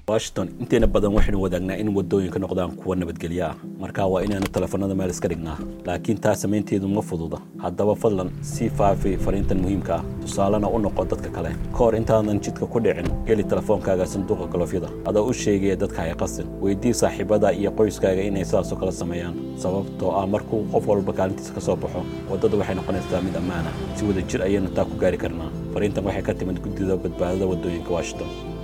washington inteena badan waxaynu wadaagnaa in wadooyinka noqdaan kuwa nabadgelyo ah marka waa inaanu telefoonada meel iska dhignaa laakiin taa samaynteedu ma fududa haddaba fadlan sii faafi fariintan muhiimka ah tusaalena u noqo dadka kale ka hor intaadan jidka ku dhicin geli telefoonkaaga sanduuqa galofyada adoo u sheegaya dadka hay qasin weydii saaxiibada iyo qoyskaaga inay sidaasoo kale sameeyaan sababtoo ah markuu qof walba kaalintiisa ka soo baxo waddada waxay noqonaysaa mid ammaana si wada jir ayaynu taa ku gaari karnaa fariintan waxay ka timid guddida badbaadada waddooyinka washington